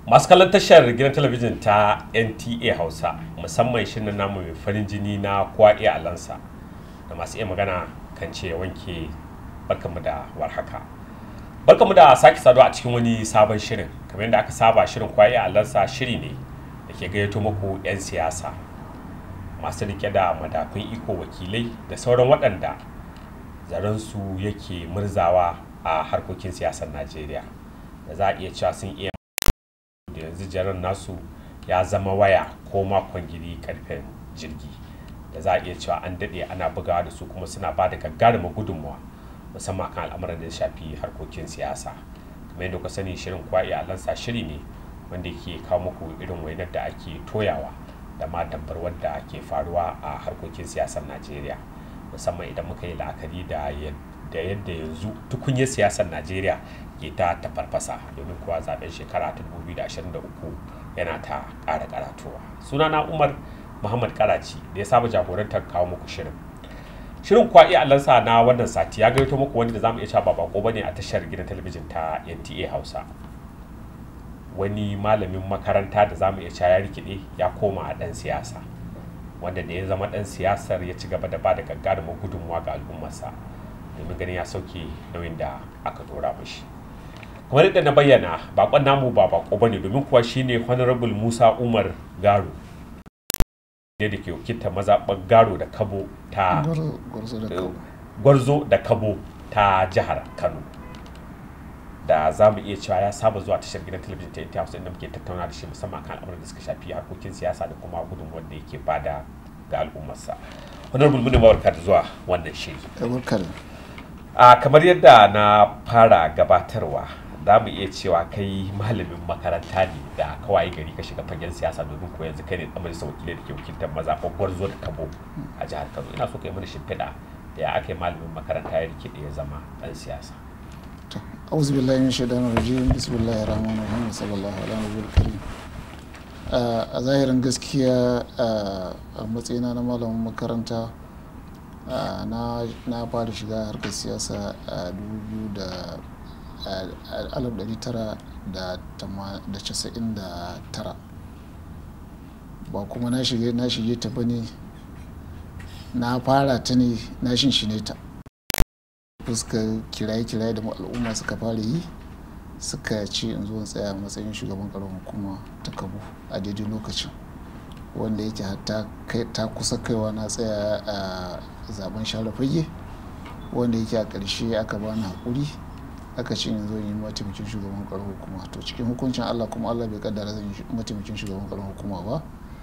masu kallon tashar gidan talabijin ta nta hausa musamman shirin namu mai farin jini na kowa iya alansa da masu iya magana kan ce wanke barkanmu da warhaka barkanmu da sake saduwa a cikin wani sabon shirin kamar yadda aka saba shirin kowa iya alansa shiri ne da ke gayyato muku 'yan siyasa masu rike da madafun iko wakilai da sauran waɗanda zaransu yake murzawa a harkokin siyasar najeriya da za a iya cewa sun iya da yanzu jaran nasu ya zama waya ko makon giri karfen jirgi da za a iya cewa an daɗe ana bugawa da su kuma suna ba da gagarumar gudunmawa musamman kan al'amuran da ya shafi harkokin siyasa kamar yadda ku sani shirin kwa iyalansa shiri ne wanda ke kawo muku irin wainar da ake toyawa da ma dabbar wadda ke faruwa a harkokin siyasar najeriya musamman idan muka yi la'akari da da yadda yanzu tukunyar siyasar najeriya ke ta tafarfasa domin kuwa zaben shekara ta 2023 yana ta ƙara karatowa sunana umar muhammad karaci da ya saba jagorantar kawo muku shirin shirin kwa iya allansa na wannan sati ya gaito muku wani da zamu iya cewa ba bako bane a tashar gidan talabijin ta nta hausa wani malamin makaranta da zamu iya cewa ya rikide ya koma a dan siyasa wanda da ya zama dan siyasar ya ci gaba da ba da gagarumin gudunmuwa ga al'ummarsa domin ganin ya sauke nauyin da aka dora mashi kamar yadda na bayyana bakon namu ba bako bane domin kuwa shine honorable musa umar garo ne da ke wakiltar mazaɓar garo da kabo ta gwarzo da kabo ta jihar kano da za mu iya cewa ya saba zuwa tashar gidan talabijin ta inta hausa inda muke tattauna da shi musamman kan al'amuran da suka shafi harkokin siyasa da kuma gudunmuwar da yake bada ga al'ummarsa honorable mune mawarka da zuwa wannan shiri a kamar yadda na fara gabatarwa za mu iya cewa kai malamin makaranta ne da kawai gari ka shiga fagen siyasa domin ko yanzu kai ne dan majalisar wakilai da ke wakiltar mazaɓar gwarzo da kabo a jihar kano ina so ka yi mana shimfiɗa da ya aka yi malamin makaranta ya rike da ya zama ɗan siyasa auzu billahi min shaitanir rajim bismillahir rahmanir rahim sallallahu alaihi wa karim a zahirin gaskiya a matsayina na malamin makaranta na fara shiga harkar siyasa a 1999 ba kuma na shige na shige ta bane na fara ta ne na shinshine ta fuskar kiraye-kiraye da al'umma suka fara yi suka ce in zo tsaya matsayin shugaban karamar hukuma ta kabu a daidai lokacin wanda yake ta kusa kaiwa na tsaya a zaben share fage wanda yake a ƙarshe aka bani haƙuri aka ce in zo yi mataimakin shugaban karamar hukuma to cikin hukuncin allah kuma allah bai kaddara zan yi mataimakin shugaban karamar hukuma ba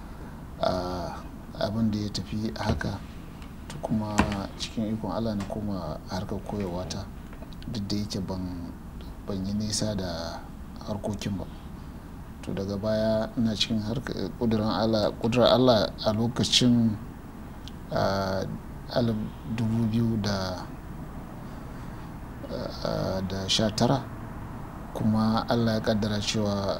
abin da ya tafi haka to kuma cikin ikon allah na koma harkar koyarwa ta duk da yake ban yi nisa da harkokin ba to daga baya ina cikin kudurar allah a lokacin alif dubu biyu da da sha tara kuma allah ya kaddara cewa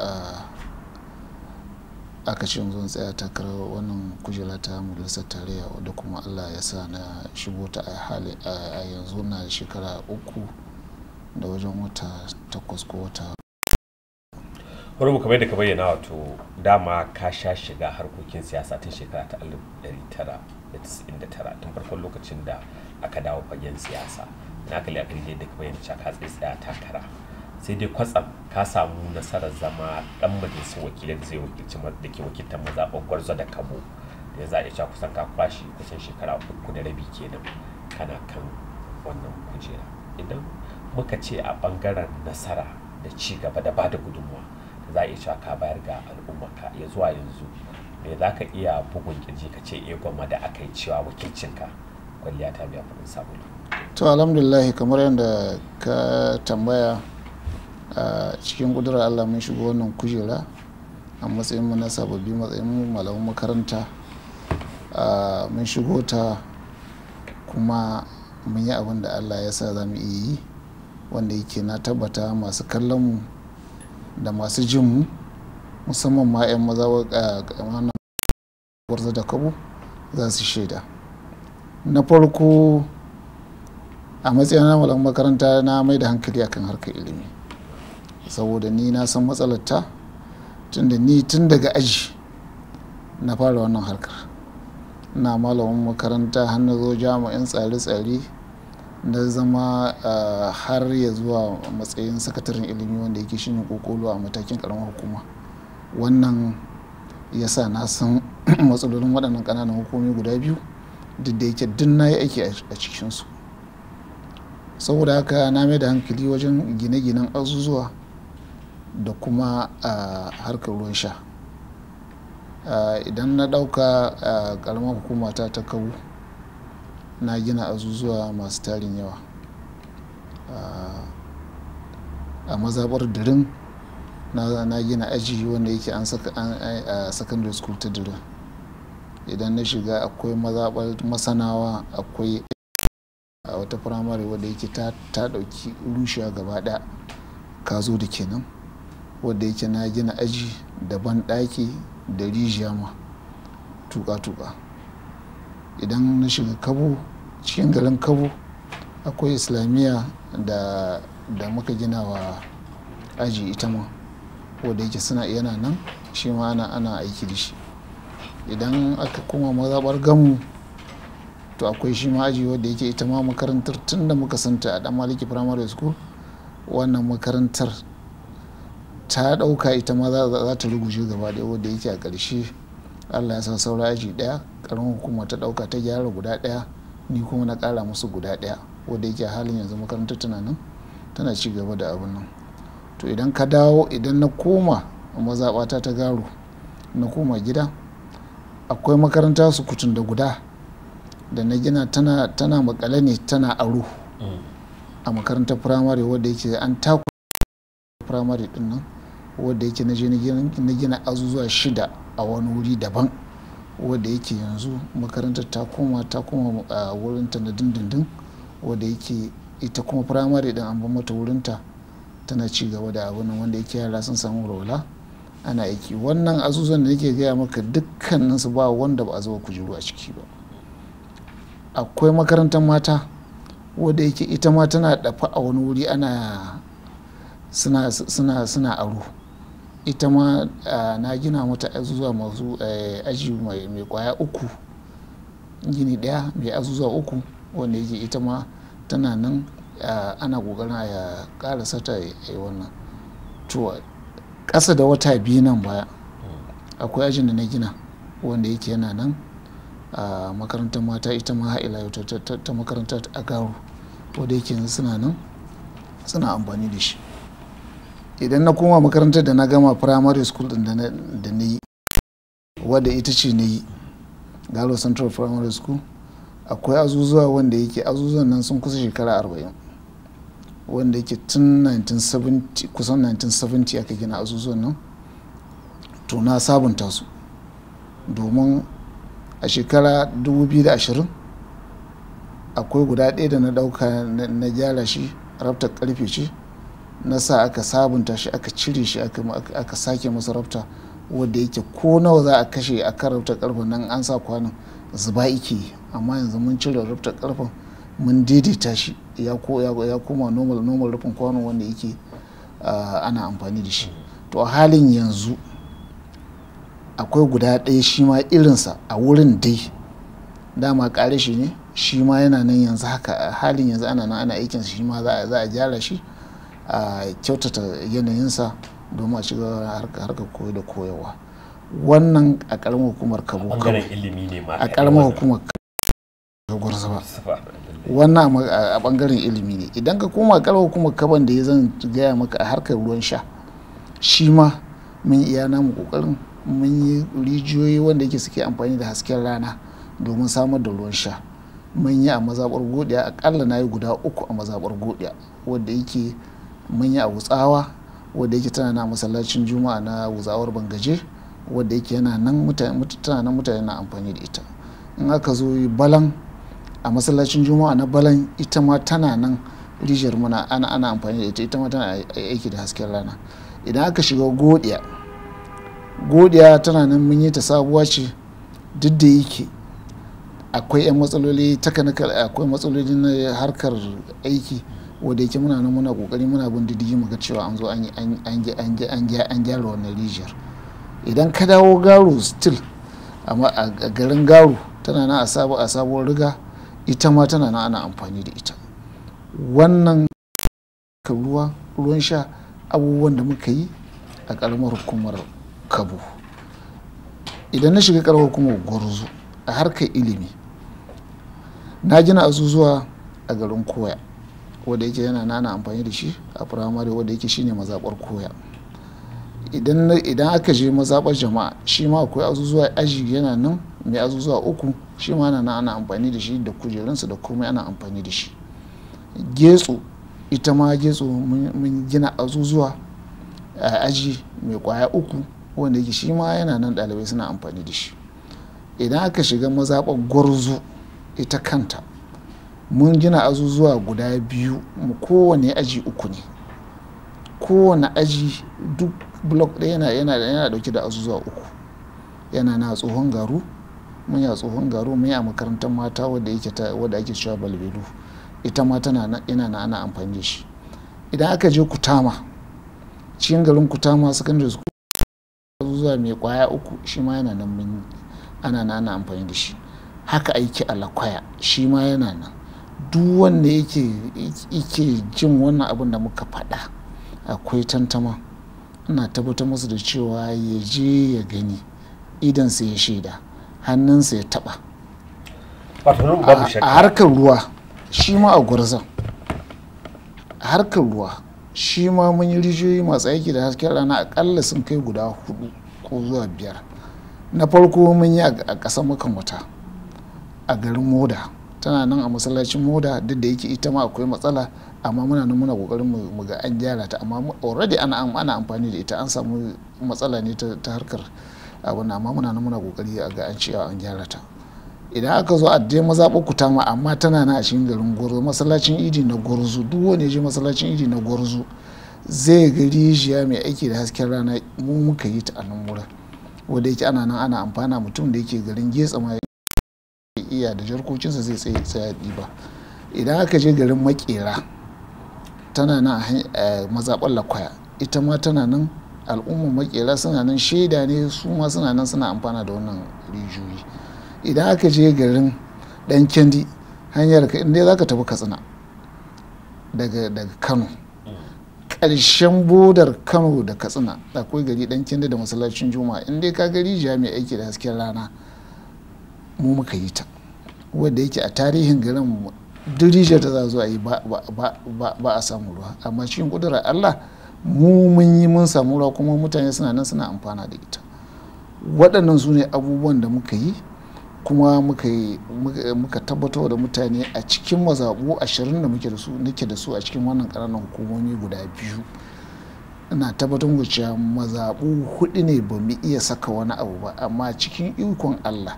aka ce zan tsaya takarar wannan kujera ta majalisar tarayya wadda kuma allah ya sa na shigo ta a yanzu na shekara uku da wajen wata takwas ko wata wani kamar da ka bayyana wato dama ka sha shiga harkokin siyasa tun shekara ta 1999 tun farkon lokacin da aka dawo fagen siyasa na kalli a kalli da ka bayyana cewa ka tsaya takara sai dai kwatsam ka samu nasarar zama dan majalisar wakilai da zai wakilci da ke wakiltar mazaɓar gwarzo da kabo da za a iya kusan ka kwashi kusan shekara uku da rabi kenan kana kan wannan kujera idan muka ce a bangaren nasara da ci gaba da bada gudunmuwa za a iya cewa ka bayar ga al'ummarka ya zuwa yanzu me za ka iya bugun kirji ka ce iya gwamma da aka yi cewa wakilcinka kwalliya ta biya kuɗin sabulu to alhamdulillah kamar yadda ka tambaya a cikin kudurar allah mun shigo wannan kujera a matsayin mu na sababbi matsayin mu malaman makaranta mun shigo ta kuma mun yi abin da allah ya sa za mu iya yi wanda yake na tabbata masu kallon mu da masu jin mu musamman ma 'yan maza warza da kabo za su shaida na farko a matsayin na malaman makaranta na mai da hankali akan harkar ilimi saboda ni na san matsalarta tunda ni tun daga aji na fara wannan harkar na malamin makaranta har na zo jami'in tsare-tsare na zama har ya zuwa matsayin sakataren ilimi wanda yake shine kokolo a matakin karamar hukuma wannan ya sa na san matsalolin waɗannan ƙananan hukumi guda biyu duk da yake duk na yi aiki a cikinsu saboda haka na mai da hankali wajen gine-ginen azuzuwa da kuma harkar ruwan sha idan na ɗauka ƙaramar hukumata ta kawo na gina azuzuwa masu tarin yawa a mazabar dirin na gina aji wanda yake an saka a secondary school ta dirin idan na shiga akwai mazabar masanawa akwai a wata firamare wadda yake ta dauki rushewa gaba daya ka zo da kenan wadda yake na gina aji daban daki da rijiya ma tuka-tuka idan na shiga kabo cikin garin kabo akwai islamiyya da da muka gina wa aji ita ma wadda yake suna yana nan shi ma ana ana aiki da shi idan aka kuma mazabar gamu to akwai shi ma aji wadda yake ita ma makarantar tun da muka santa a dan maliki primary school wannan makarantar ta dauka ita ma za ta ruguje gaba daya wadda yake a ƙarshe allah ya sa saura aji daya karamin hukuma ta dauka ta gyara guda daya ni kuma na kara musu guda daya wadda yake halin yanzu makarantar tana nan tana ci gaba da abin nan to idan ka dawo idan na koma mazaɓata ta garo na koma gida akwai makaranta su kutun da guda da na gina tana tana makale ne tana aro a makarantar firamare wadda yake an taku firamare din nan wadda yake na je na gina azuzuwa shida a wani wuri daban wadda yake yanzu makarantar ta koma ta koma a wurinta na dindindin wadda yake ita kuma firamare din an ban mata wurinta tana ci gaba da abin nan wanda yake yara sun samu rola ana aiki wannan azuzuwan da nake gaya maka dukkanin su ba wanda ba a zuba kujeru a ciki ba akwai makarantar mata wadda yake ita ma tana dafa a wani wuri ana suna suna suna aro ita ma na gina mata azuzuwa masu aji mai kwaya uku gini daya mai azuzuwa uku wanda yake ita ma tana nan ana kokarin ya kara sata ya wannan to ƙasa da wata biyu nan baya akwai ajin da na gina wanda yake yana nan a makarantar mata ita ma ha'ila ta makarantar a garo wanda yake suna nan suna amfani da shi idan na koma makarantar da na gama primary school din da na yi wadda ita ce na yi galo central primary school akwai azuzuwa wanda yake azuzuwan nan sun kusa shekara arba'in wanda yake tun 1970 kusan 1970 aka gina azuzuwan nan to na sabunta su domin a shekara 2020 akwai guda ɗaya da na ɗauka na gyara shi rafta karfe ce na sa aka sabunta shi aka cire shi aka sake masa rafta wadda yake ko nawa za a kashe a kan rafta karfen nan an sa kwanan zuba ike amma yanzu mun cire rafta karfen mun daidaita shi ya koma normal normal rufin kwano wanda yake ana amfani da shi to a halin yanzu akwai guda ɗaya shi ma irinsa a wurin dai dama ƙare shi ne shi ma yana nan yanzu haka a halin yanzu ana nan ana aikin shi ma za a gyara shi a kyautata yanayinsa domin a shiga harkar koyo da koyarwa wannan a ƙaramar hukumar kabo a ƙaramar hukumar gwarza ba wannan a bangaren ilimi ne idan ka koma ƙaramar hukumar kaban da ya zan gaya maka a harkar ruwan sha shi ma mun iya namu ƙoƙarin mun yi rijiyoyi wanda yake suke amfani da hasken rana domin samar da ruwan sha mun yi a mazaɓar godiya akalla na yi guda uku a mazaɓar godiya wadda yake mun yi a wutsawa wadda yake tana na masallacin juma'a na wutsawar bangaje wadda yake yana nan mutane tana nan mutane na amfani da ita in aka zo balan a masallacin juma'a na balan ita ma tana nan rijiyar muna ana ana amfani da ita ita ma tana aiki da hasken rana idan aka shiga godiya godiya tana nan mun yi ta sabuwa ce duk da yake akwai 'yan matsaloli takanikal akwai matsaloli na harkar aiki wadda yake muna nan muna kokari muna bin diddigi muga cewa an zo an gyara wannan rijiyar idan ka dawo garu still a garin garu tana nan a sabuwar riga ita ma tana nan ana amfani da ita wannan ruwa ruwan sha abubuwan da muka yi a karamar hukumar kabo idan na shiga karamar hukumar gwarzo a harkar ilimi na gina azuzuwa a garin koya wadda yake yana nana amfani da shi a firamare wadda yake shine mazaɓar koya idan aka je mazaɓar jama'a shi ma akwai azuzuwa aji yana nan mai azuzuwa uku shi ma ana ana amfani da shi da kujerunsa da komai ana amfani da shi getso ita ma getso mun gina azuzuwa a aji mai kwaya uku wanda yake shi ma yana nan ɗalibai suna amfani da shi idan aka shiga mazaɓar gwarzo ita kanta mun gina azuzuwa guda biyu mu kowane aji uku ne kowane aji duk blok ɗaya yana yana yana dauke da azuzuwa uku yana na tsohon garu mun yi a tsohon garu mun yi a makarantar mata wadda yake ta wadda ake cewa balbelu ita ma tana nan ina na ana amfani da shi idan aka je kutama cikin garin kutama secondary school azuzuwa mai kwaya uku shi ma yana nan mun ana na ana amfani da shi haka aiki a lakwaya shi ma yana nan duk wanda yake jin wannan abin da muka faɗa akwai tantama ina tabbatar musu da cewa ya je ya gani idansa ya shaida hannunsa ya taɓa a harkar ruwa shi ma a gwarzon a harkar ruwa shi ma mun yi rijiyoyi masu aiki da hasken rana akalla sun kai guda hudu ko zuwa biyar na farko mun yi a ƙasar makan wata a garin moda tana nan a masallacin moda duk da yake ita ma akwai matsala amma muna nan muna kokarin mu ga an gyara ta amma already ana ana amfani da ita an samu matsala ne ta harkar abin amma muna nan muna kokari a ga an cewa an gyara ta idan aka zo a dai mazaɓa kutama amma tana nan a cikin garin gwarzo masallacin idi na gwarzo duk wani je masallacin idi na gwarzo zai ga rijiya mai aiki da hasken rana mu muka yi ta a nan wurin wanda yake ana nan ana amfana mutum da yake garin getsa ma iya da jarkokinsa zai tsaye tsaya ɗiba idan aka je garin makera tana nan a mazaɓar lakwaya ita ma tana nan al'ummar makera suna nan shaida ne su ma suna nan suna amfana da wannan rijiyoyi idan aka je garin dan kendi hanyar ka inda za ka tafi katsina daga kano ƙarshen bodar kano da katsina akwai gari dan kendi da masallacin juma'a inda ka ga rijiya mai aiki da hasken rana mu muka yi ta wadda yake a tarihin garin duk rijiyar ta za zo a yi ba a samu ruwa amma cikin kudurar allah mu mun yi mun samu ruwa kuma mutane suna nan suna amfana da ita waɗannan su ne abubuwan da muka yi kuma muka tabbatar da mutane a cikin mazaɓu ashirin da muke da su nake da su a cikin wannan ƙananan hukumomi guda biyu ina tabbatar da cewa mazaɓu hudu ne ba mu iya saka wani abu ba amma cikin ikon allah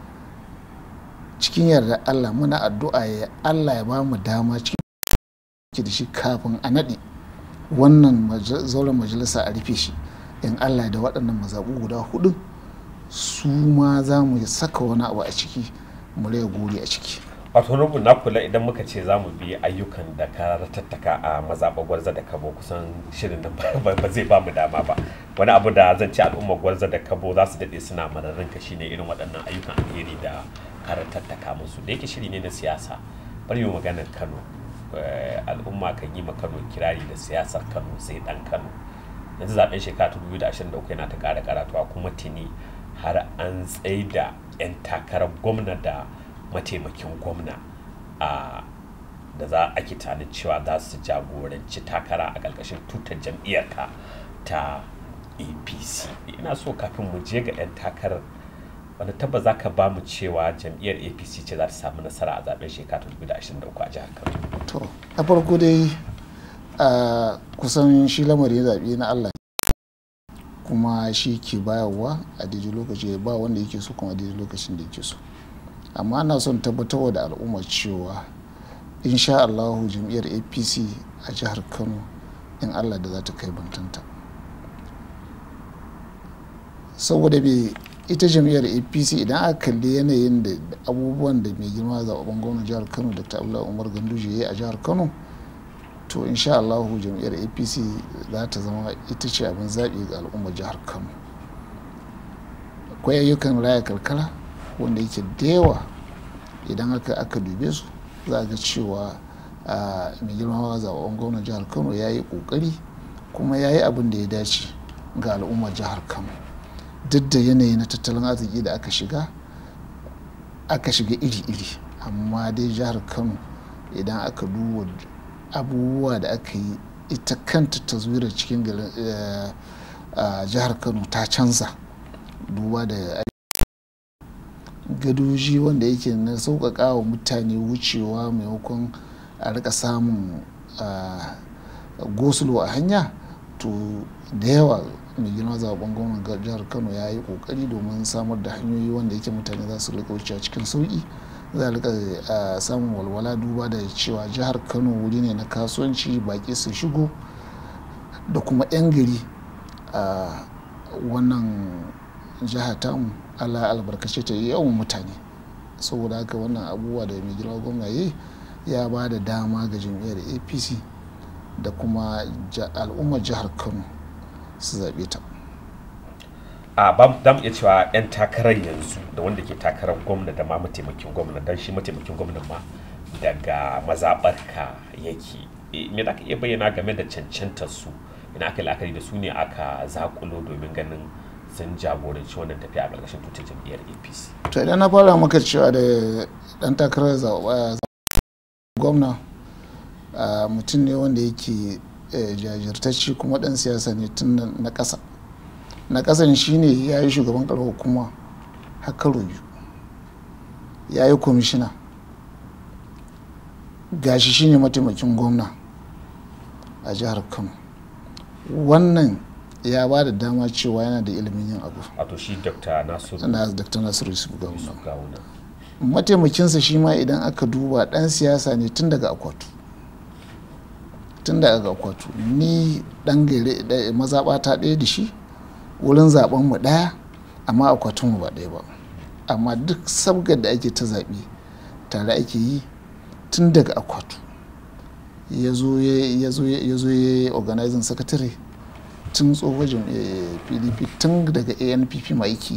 cikin yarda Allah muna addu'a ya Allah ya ba mu dama cikin da shi kafin a naɗe wannan zauren majalisa a rufe shi in Allah da waɗannan mazaɓu guda hudu su ma za mu saka wani abu a ciki mu raya gori a ciki wato rubu na kula idan muka ce za mu bi ayyukan da ka tattaka a mazaɓa gwarza da kabo kusan shirin nan ba zai ba mu dama ba wani abu da zan ce al'ummar gwarza da kabo za su daɗe suna mararin ka shine irin waɗannan ayyukan alheri da kara tattaka musu da yake shiri ne na siyasa bari mu maganar kano al'umma kan yi ma kano kirari da siyasar kano sai dan kano yanzu zaben shekara 2023 yana ta ƙara karatuwa kuma tuni har an tsaida 'yan takarar gwamna da mataimakin gwamna a da za a ke tunanin cewa za su jagoranci takara a ƙarƙashin tutar jam'iyyarka ta apc ina so kafin mu je ga 'yan takarar wanda tabba za ka ba mu cewa jam'iyyar apc ce za ta samu nasara a zaben shekara 2023 a jihar kano to a farko dai a kusan shi lamarin zaɓe na allah kuma shi ke bayarwa a daidai lokaci ba wanda yake so kuma a daidai lokacin da yake so amma ana son tabbatarwa da al'umma cewa insha allahu jam'iyyar apc a jihar kano in allah da za ta kai bantanta saboda bai ita jam'iyyar apc idan aka kalli yanayin da abubuwan da mai girma zaɓen gwamnan jihar kano dr abdullahi umar ganduje ya yi a jihar kano to insha allahu jam'iyyar apc za ta zama ita ce abin zaɓi ga al'ummar jihar kano akwai ayyukan raya karkara wanda yake da yawa idan aka aka dube su za a ga cewa mai girma zaɓen gwamnan jihar kano ya yi ƙoƙari kuma ya yi abin da ya dace ga al'ummar jihar kano duk da yanayi na tattalin arziki da aka shiga aka shiga iri-iri amma dai jihar kano idan aka duba abubuwa da aka yi ita kanta taswirar cikin jihar kano ta canza duba da gadoji wanda yake na sauƙaƙa wa mutane wucewa maimakon a rika samun gosulo a hanya to da yawa mai girma zaben gwamnan jihar kano ya yi kokari domin samar da hanyoyi wanda yake mutane za su rika wucewa cikin sauki za a rika samun walwala duba da cewa jihar kano wuri ne na kasuwanci baki su shigo da kuma 'yan gari a wannan jiha tamu allah albarkace ta yi yawan mutane saboda haka wannan abubuwa da mai girma gwamna yi ya ba da dama ga jam'iyyar apc da kuma al'ummar jihar kano su zaɓe ta a ba mu iya cewa 'yan takarar yanzu da wanda ke takarar gwamna da ma mataimakin gwamna don shi mataimakin gwamna ma daga mazaɓarka yake me za ka iya bayyana game da cancantar su ina aka la'akari da su ne aka zakulo domin ganin sun jagoranci wannan tafiya a ƙarƙashin tutar jam'iyyar apc to idan na fara maka cewa da ɗan takarar gwamna mutum ne wanda yake jajirtacci kuma ɗan siyasa ne tun na ƙasa na ƙasan shine ya yi shugaban ƙarar hukuma hakaro biyu ya yi kwamishina gashi shine mataimakin gwamna a jihar kano wannan ya ba da dama cewa yana da ilimin yin abu wato shi dr nasiru na dr nasiru yusuf gawuna gawuna mataimakinsa shi ma idan aka duba dan siyasa ne tun daga akwatu tun daga akwatu ni dan gare mazaɓata ɗaya da shi wurin zaben mu ɗaya amma akwatin mu ba ɗaya ba amma duk sabgar da ake ta zaɓe tare ake yi tun daga akwatu ya zo ya yi organizing secretary tun tsohon pdp tun daga anpp ma yake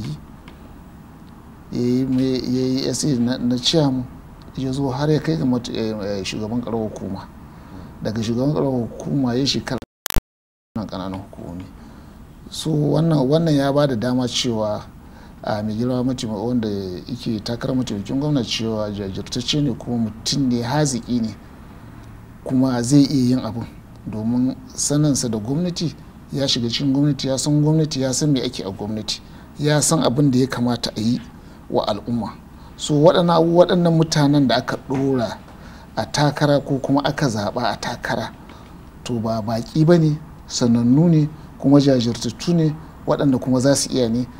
yi ya yi sa na ciyam ya zo har ya kai ga shugaban karar hukuma daga shugaban karar hukuma ya shekara na kananan hukumomi so wannan ya ba da dama cewa a mai girma mataimaka wanda yake takarar mataimakin gwamna cewa jajirtacce ne kuma mutum ne haziki ne kuma zai iya yin abin domin saninsa da gwamnati ya shiga cikin gwamnati ya san gwamnati ya san me ake a gwamnati ya san abin da ya kamata a yi wa al'umma so waɗannan mutanen da aka ɗora a takara ko kuma aka zaɓa a takara to ba baƙi ba ne sanannu ne kuma jajirtattu ne waɗanda kuma za su iya ne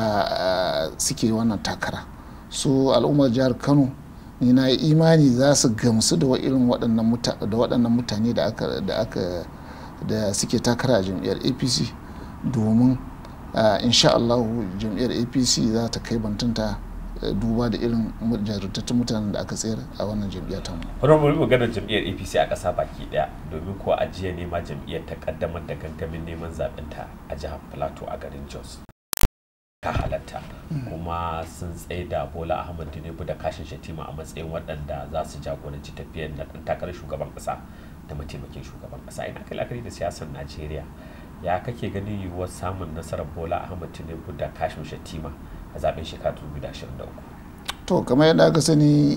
suke wannan takara so al'ummar jihar kano ni na imani za su gamsu da irin waɗannan mutane da aka da suke takara a jam'iyyar apc domin insha Allah jam'iyyar apc za ta kai bantunta duba da irin jarumtattun mutanen da aka tsayar a wannan jam'iyyar ta mu. Wani mu maganar jam'iyyar APC a ƙasa baki ɗaya domin ko a jiya ne ma jam'iyyar ta kaddamar da gangamin neman zaɓen ta a jihar Plateau a garin Jos. Ka halatta kuma sun tsaye da Bola Ahmad Tinubu da Kashin Shatima a matsayin waɗanda za su jagoranci tafiyar na ɗan takarar shugaban ƙasa da mataimakin shugaban ƙasa ina kai la'akari da siyasar Najeriya ya kake ganin yiwuwar samun nasarar Bola Ahmad Tinubu da Kashin Shatima a zaben shekara 2023 to kamar yadda aka sani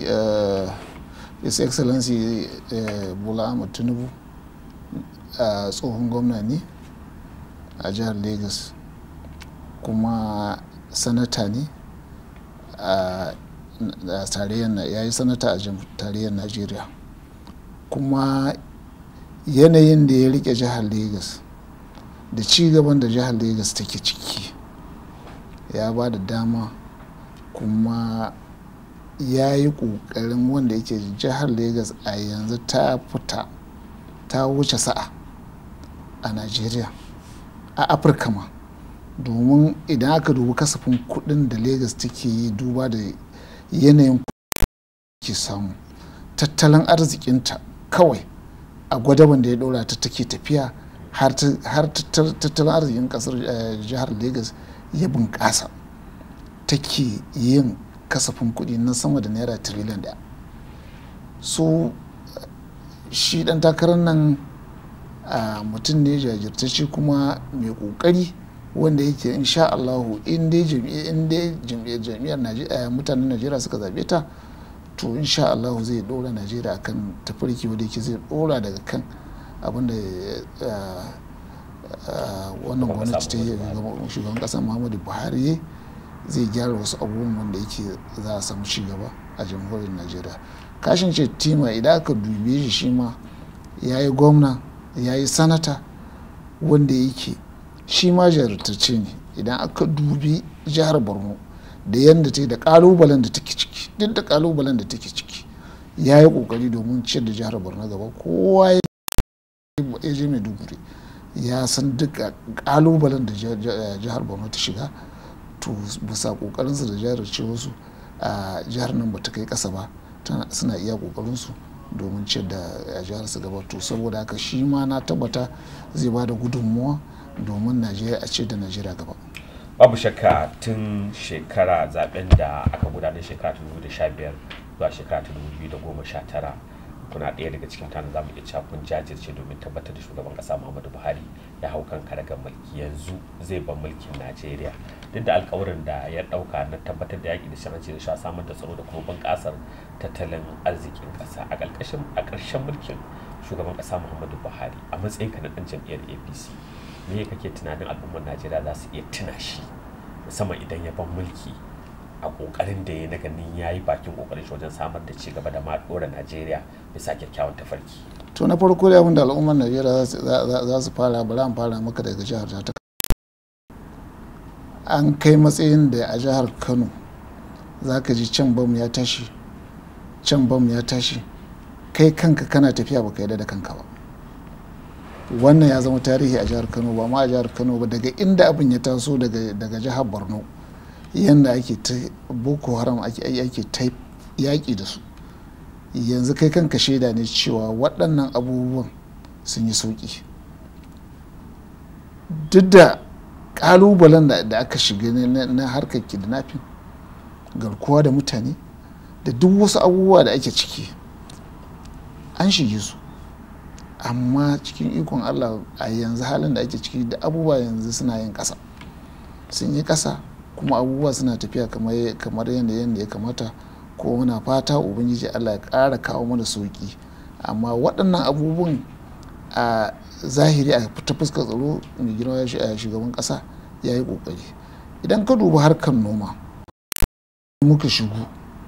his excellency bola ahmad tinubu tsohon gwamna ne a jihar lagos kuma sanata ne a tarayyar ya yi sanata a tarayyar najeriya kuma yanayin da ya rike jihar lagos da ci gaban da jihar lagos take ciki ya ba da dama kuma ya yi ƙoƙarin wanda yake jihar lagos a yanzu ta fita ta wuce sa'a a najeriya a afirka ma domin idan aka dubi kasafin kudin da lagos take yi duba da yanayin ke samu tattalin arzikinta kawai a gwadaban da ya ɗora ta take tafiya har tattalin arzikin kasar jihar lagos ya bunƙasa take yin kasafin kuɗi na sama da naira tiriliyan ɗaya so shi ɗan takarar nan mutum ne jajirtacce kuma mai ƙoƙari wanda yake insha Allahu in dai jam'iyyar mutanen Najeriya suka zaɓe ta to insha Allahu zai ɗora Najeriya akan tafarki wanda yake zai ɗora daga kan abinda wannan gwamnati ta yi shugaban ƙasar Muhammadu Buhari zai gyara wasu abubuwan wanda yake za a samu cigaba a jamhuriyar Najeriya kashin ce tima idan aka dube shi shi ma ya yi gwamna ya yi sanata wanda yake shi ma jarumtacce ne idan aka dubi jihar borno da yadda ta yi da kalubalen da take ciki duk da kalubalen da take ciki ya yi kokari domin ciyar da jihar borno gaba kowa ya je maiduguri ya san duk kalubalen da jihar borno ta shiga to bisa kokarinsu da jihar wasu a jihar nan ba ta kai kasa ba suna iya kokarinsu domin ciyar da jihar su gaba to saboda haka shi ma na tabbata zai ba da gudunmuwa domin najeriya a ce da najeriya gaba babu shakka tun shekara zaben da aka gudanar shekara 2015 zuwa shekara 2019 kuna ɗaya daga cikin mutanen zamu iya cewa kun jajirce domin tabbatar da shugaban ƙasa muhammadu buhari ya hau kan karagar mulki yanzu zai ban mulkin najeriya duk da alkawarin da ya ɗauka na tabbatar da yaƙi da shiranci da sha samar da tsaro da kuma bunƙasar tattalin arzikin ƙasa a ƙarshen mulkin shugaban ƙasa muhammadu buhari a matsayin ka na ɗan jam'iyyar apc me kake tunanin al'ummar najeriya za su iya tuna shi musamman idan ya ban mulki a kokarin da ya na ganin ya yi bakin kokarin shi wajen samar da ci gaba da ma dora najeriya bisa kyakkyawan tafarki to na farko da abin da al'ummar najeriya za su fara bari an fara maka daga jihar ta an kai matsayin da a jihar kano za ka ji can bam ya tashi can bam ya tashi kai kanka kana tafiya baka yarda da kanka ba wannan ya zama tarihi a jihar kano ba ma a jihar kano ba daga inda abin ya taso daga jihar borno yadda ake ta boko haram ake ta yaƙi da su yanzu kai kanka shaida ne cewa waɗannan abubuwan sun yi sauƙi duk da ƙalubalen da aka shiga na harkar kidnapping garkuwa da mutane da duk wasu abubuwa da ake ciki an shige su amma cikin ikon allah a yanzu halin da ake ciki da abubuwa yanzu suna yin ƙasa sun yi ƙasa kuma abubuwa suna tafiya kamar yadda yadda ya kamata ko muna fata ubangiji allah ya ƙara kawo mana sauki amma waɗannan abubuwan a zahiri a ta fuskar tsaro mai girma ya shugaban ƙasa ya yi ƙoƙari idan ka duba harkar noma muka shigo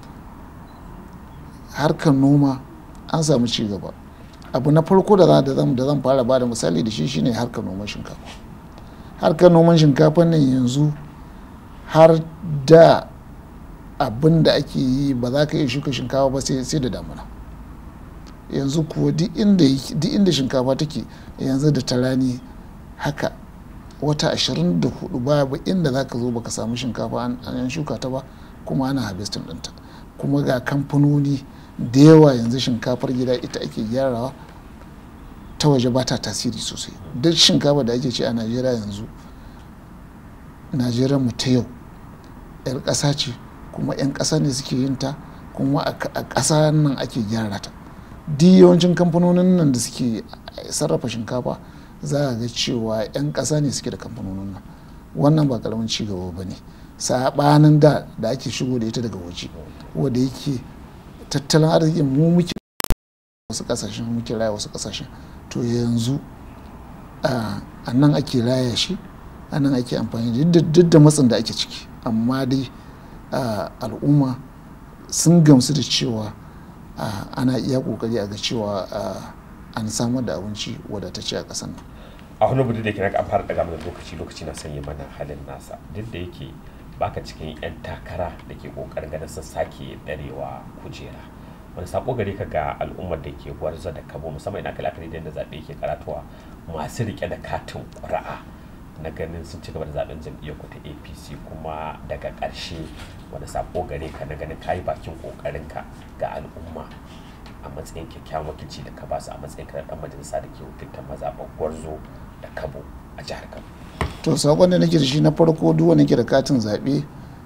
harkar noma an samu ci gaba abu na farko da zan fara ba da misali da shi shine harkar noman shinkafa harkar noman shinkafa nan yanzu har da abin da ake yi ba za ka iya shuka shinkafa ba sai da damuna yanzu kuwa duk inda shinkafa take yanzu da ta rani haka wata 24 babu inda za ka zo baka samu shinkafa an shuka ta ba kuma ana harvesting ɗinta kuma ga kamfanoni da yawa yanzu shinkafar gida ita ake gyarawa ta waje ba ta tasiri sosai duk shinkafa da ake ci a najeriya yanzu najeriya mu ta yau 'yar ƙasa ce kuma 'yan ƙasa ne suke yin ta kuma a ƙasa nan ake gyara ta duk yawancin kamfanonin nan da suke sarrafa shinkafa za a ga cewa 'yan ƙasa ne suke da kamfanonin nan wannan ba karamin cigaba ba ne saɓanin da da ake shigo da ita daga waje wanda yake tattalin arzikin mu muke wasu ƙasashen muke raya wasu ƙasashen to yanzu a nan ake raya shi a nan ake amfani duk da matsin da ake ciki amma dai al'umma sun gamsu da cewa ana iya kokari a ga cewa an samar da abinci wadatacce a ƙasar nan a wani budu da ke an fara daga mana lokaci lokaci na sanya mana halin nasa duk da yake baka cikin 'yan takara da ke kokarin ganin sun sake ɗarewa kujera wani sako gare ka ga al'ummar da ke gwarza da kabo musamman ina kalakari da zaɓe ke karatuwa masu rike da katin ƙuri'a na ganin sun ci gaba da zaben jam'iyyar ku ta apc kuma daga ƙarshe wani sako gare ka na ganin kayi bakin ƙoƙarinka ga al'umma a matsayin kyakkyawan wakilci da ka ba su a matsayin kana dan majalisa da ke wakiltar mazaɓar gwarzo da kabo a jihar kano to sakon da nake da shi na farko duk wanda ke da katin zaɓe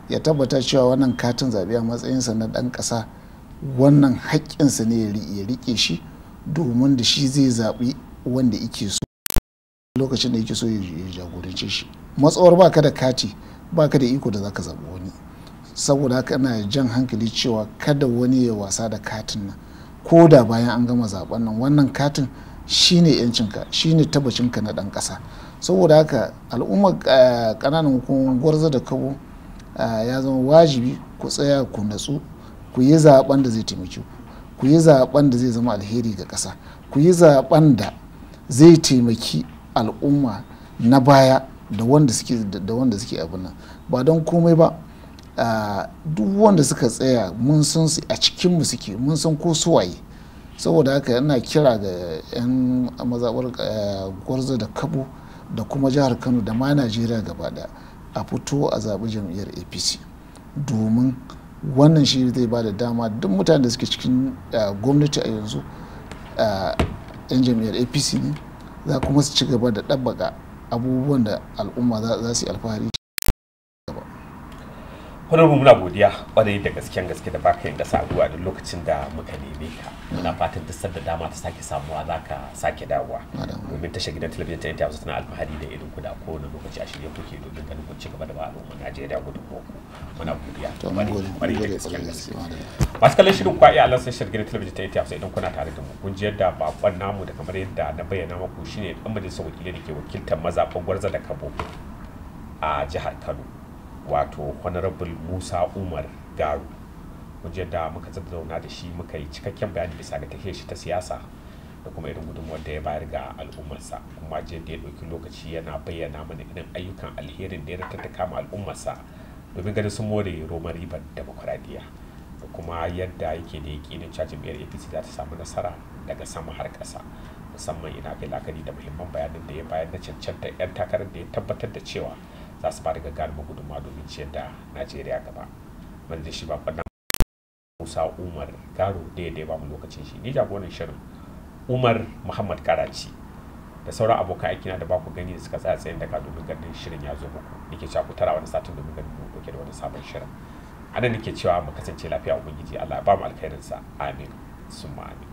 ya tabbata cewa wannan katin zaɓe a matsayinsa na ɗan ƙasa wannan haƙƙinsa ne ya riƙe shi domin da shi zai zaɓi wanda yake so lokacin da yake so ya jagorance shi matsawar baka da kati baka da iko da zaka zaɓi wani saboda haka ina jan hankali cewa kada wani ya wasa da katin nan ko da bayan an gama zaben nan wannan katin shine yancinka shine tabbacinka na ɗan ƙasa saboda haka al'ummar ƙananan hukumar gwarza da kabo ya zama wajibi ku tsaya ku natsu ku yi zaben da zai taimake ku ku yi zaben da zai zama alheri ga ƙasa ku yi zaben da zai taimaki al'umma na baya da wanda suke da wanda suke abin nan ba don komai ba duk wanda suka tsaya mun san su a cikin mu suke mun san ko suwaye saboda haka yana kira ga 'yan mazaɓar gwarzo da kabo da kuma jihar kano da ma najeriya gaba daya a fito a zaɓi jam'iyyar apc domin wannan shi zai ba da dama duk mutanen da suke cikin gwamnati a yanzu 'yan jam'iyyar apc ne za kuma su ci gaba da ɗabbaka abubuwan da al'umma za su yi alfahari honorable muna godiya kwarai da gasken gaske da baka yin gasa a duk lokacin da muka neme ka muna fatan duk da dama ta sake samuwa za ka sake dawowa domin tashar gidan talabijin ta yanta tana alfahari da irin ku da kowane lokaci a shirye kuke domin ganin kun ci gaba da ba al'umma najeriya gudun ku muna godiya kwarai da gasken gaske masu kallon shirin kwa iya alansa tashar gidan talabijin ta yanta idan kuna tare da mu kun ji yadda bakon namu da kamar yadda na bayyana muku shine dan majalisar wakilai da ke wakiltar mazaɓan gwarza da kabo a jihar kano wato honorable musa umar garu wajen da muka zauna da shi muka yi cikakken bayani bisa ga tafiyar shi ta siyasa da kuma irin gudunmuwar da ya bayar ga al'ummarsa kuma je da ya ɗauki lokaci yana bayyana mana irin ayyukan alherin da ya ratattaka ma al'ummarsa domin ganin sun more roman ribar demokuraɗiyya da kuma yadda yake da yakinin cewa jam'iyyar apc za ta samu nasara daga sama har ƙasa musamman ina kai la'akari da muhimman bayanin da ya bayar na cancanta 'yan takarar da ya tabbatar da cewa za su ba da gagarumin gudunmawa domin ciyar da najeriya gaba wanda da shi ba kwanna musa umar garo da ya ba mu lokacin shi ni jagoran shirin umar muhammad karaci da sauran abokan aikina da baku gani da suka tsaya tsayin daga domin ganin shirin ya zo muku nake cewa ku tara wani satin domin ganin mu dauke da wani sabon shirin anan nake cewa mu kasance lafiya ubangiji allah ya ba mu alkhairinsa amin summa amin